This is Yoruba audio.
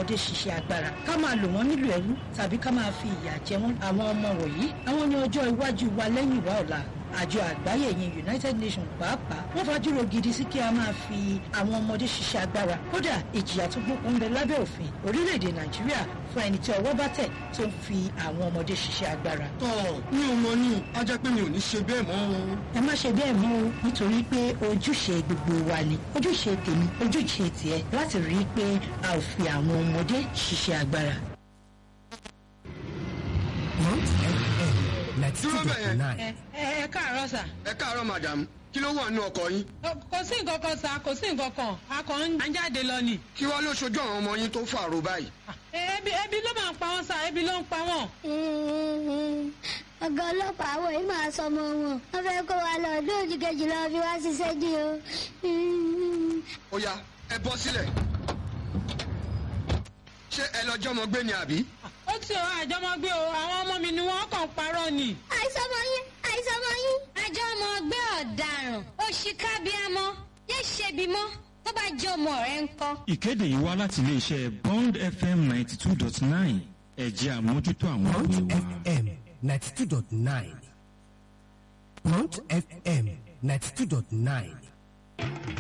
ọmọdé ṣiṣẹ́ agbára ká máa lò wọ́n nílò ẹrú tàbí ká máa fi ìyà jẹ wọ́n àwọn ọmọ wọ̀nyí àwọn ní ọjọ́ iwájú wa lẹ́yìn wa ọ̀la àjọ àgbáyé yẹn united nations pàápàá wọ́n fajúro gidi sí kí a máa fi àwọn ọmọdé ṣiṣẹ́ agbára kódà ìjìyà tó gbókun ń bẹ lábẹ́ òfin orílẹ̀-èdè nàìjíríà fún ẹni tí ọwọ́ bá tẹ̀ tó ń fi àwọn ọmọdé ṣiṣẹ́ agbára. tọ́ mi ò mọ ní a jẹ́ pé mi ò ní ṣe bẹ́ẹ̀ mọ́ o. ẹ má ṣe bẹ́ẹ̀ mọ́ o nítorí pé ojúṣe gbogbo wa ni ojúṣe tèmi ojúṣe tiẹ̀ láti rí i pé a ò fi àwọn ọmọdé ṣiṣẹ́ agbára. dúró bẹ́ẹ̀ yẹn ẹ ẹ káàárọ̀ sà. ẹ káàárọ̀ madam kí ló wà nínú ọkọ̀ yín kò sí nǹkan kan sà kò sí nǹkan kan a kàn ń jáde lọ ni. kí wàá ló ṣojú àwọn ọmọ yín tó fàrò báyìí. ebi ebi ló máa ń pa wọn sà ebi ló ń pa wọn. ọ̀gá ọlọ́pàá àwọn yìí máa sọ ọmọ wọn wọ́n fẹ́ kó wa lọ ọdún òjì kejì lọ fi wá ṣiṣẹ́ dí o. ó yá ẹ bọ́ sílẹ̀ ṣé ẹ lọ́jọ́ ọmọ gbé ni àbí. ó ti ọ àjọmọgbé o àwọn ọmọ mi ni wọn kàn ń parọ́ ni. àìsàn ọmọ yín àìsàn ọmọ yín. àjọ ọmọ ọgbẹ́ ọ̀daràn òṣìkàbíàmọ yé ṣebi mọ́ tó bá jẹ́ ọmọ rẹ̀ ń kọ́. ìkéde yìí wá láti iléeṣẹ́ bond fm ninety two dot nine ẹ̀jẹ̀ àmójútó àwọn Mount òwe wa. FM 92.9. Mount FM 92.9.